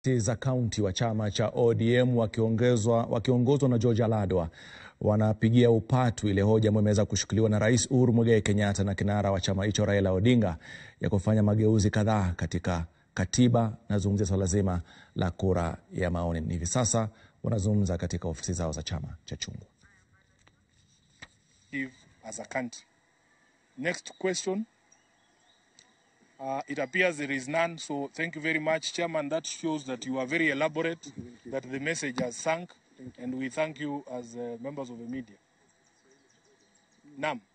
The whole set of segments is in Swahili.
za kaunti wa chama cha ODM wakiongezwa wakiongozwa na George Aladwa wanapigia upatu ile hoja ambayo imeweza kushikiliwa na Rais Uhuru Muigai Kenyatta na kinara wa chama hicho Raila Odinga ya kufanya mageuzi kadhaa katika katiba. Nazungumzia swala zima la kura ya maoni. Hivi sasa wanazungumza katika ofisi zao za chama cha chungwa. as a country. Next question. Uh, it appears there is none, so thank you very much, Chairman. That shows that you are very elaborate, that the message has sunk, and we thank you as uh, members of the media. Naam.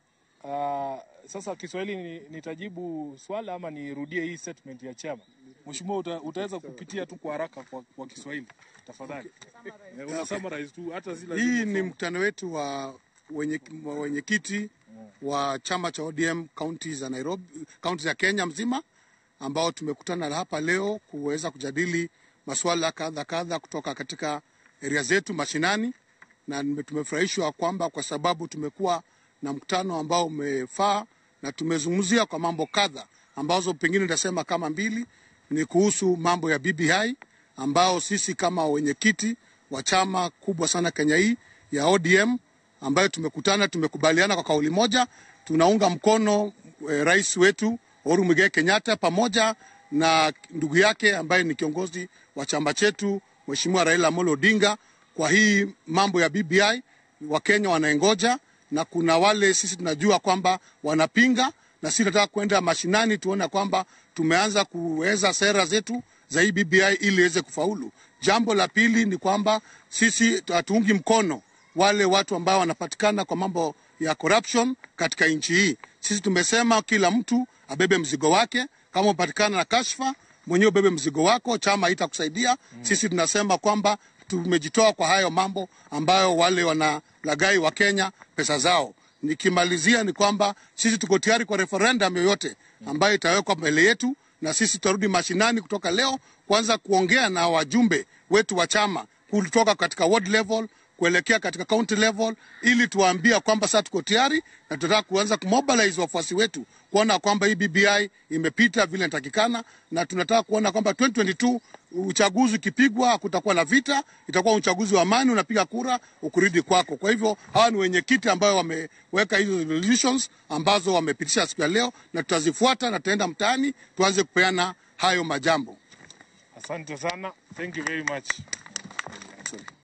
Uh, sasa Kiswahili ni, nitajibu swala ama nirudie hii statement ya chama? Mheshimiwa, uta, utaweza kupitia tu kwa haraka kwa, kwa Kiswahili tafadhali. Eh, Una summarize tu hata si lazima Hii ni usome. mkutano wetu wa wenye- wa wenyekiti wa chama cha ODM kaunti za Nairobi, kaunti za Kenya mzima ambao tumekutana hapa leo kuweza kujadili masuala kadha kadha kutoka katika area zetu mashinani, na nime- tumefurahishwa kwamba kwa sababu tumekuwa na mkutano ambao umefaa na tumezungumzia kwa mambo kadha ambazo pengine nitasema kama mbili ni kuhusu mambo ya BBI ambao sisi kama wenyekiti wa chama kubwa sana Kenya hii ya ODM ambayo tumekutana tumekubaliana kwa kauli moja tunaunga mkono e, rais wetu Uhuru Muigai Kenyatta pamoja na ndugu yake ambaye ni kiongozi wa chama chetu Mheshimiwa Raila Amolo Odinga kwa hii mambo ya BBI. Wakenya wanaengoja na kuna wale sisi tunajua kwamba wanapinga, na sisi tunataka kwenda mashinani tuone kwamba tumeanza kuweza sera zetu za hii BBI ili iweze kufaulu. Jambo la pili ni kwamba sisi hatuungi mkono wale watu ambao wanapatikana kwa mambo ya corruption katika nchi hii. Sisi tumesema kila mtu abebe mzigo wake. Kama umepatikana na kashfa, mwenyewe ubebe mzigo wako, chama haitakusaidia. Sisi tunasema kwamba tumejitoa kwa hayo mambo ambayo wale wanalagai wa Kenya pesa zao. Nikimalizia ni kwamba sisi tuko tayari kwa referendum yoyote ambayo itawekwa mbele yetu, na sisi tutarudi mashinani kutoka leo kwanza kuongea na wajumbe wetu wa chama kutoka katika ward level kuelekea katika county level ili tuwaambia kwamba sasa tuko tayari na tunataka kuanza kumobilize wafuasi wetu kuona kwamba hii BBI imepita vile inatakikana, na tunataka kuona kwamba 2022 uchaguzi ukipigwa kutakuwa na vita, itakuwa uchaguzi wa amani, unapiga kura ukurudi kwako. Kwa hivyo hawa ni wenyekiti ambayo wameweka hizo resolutions ambazo wamepitisha siku ya leo, na tutazifuata na tutaenda mtaani tuanze kupeana hayo majambo. Asante sana. Thank you very much.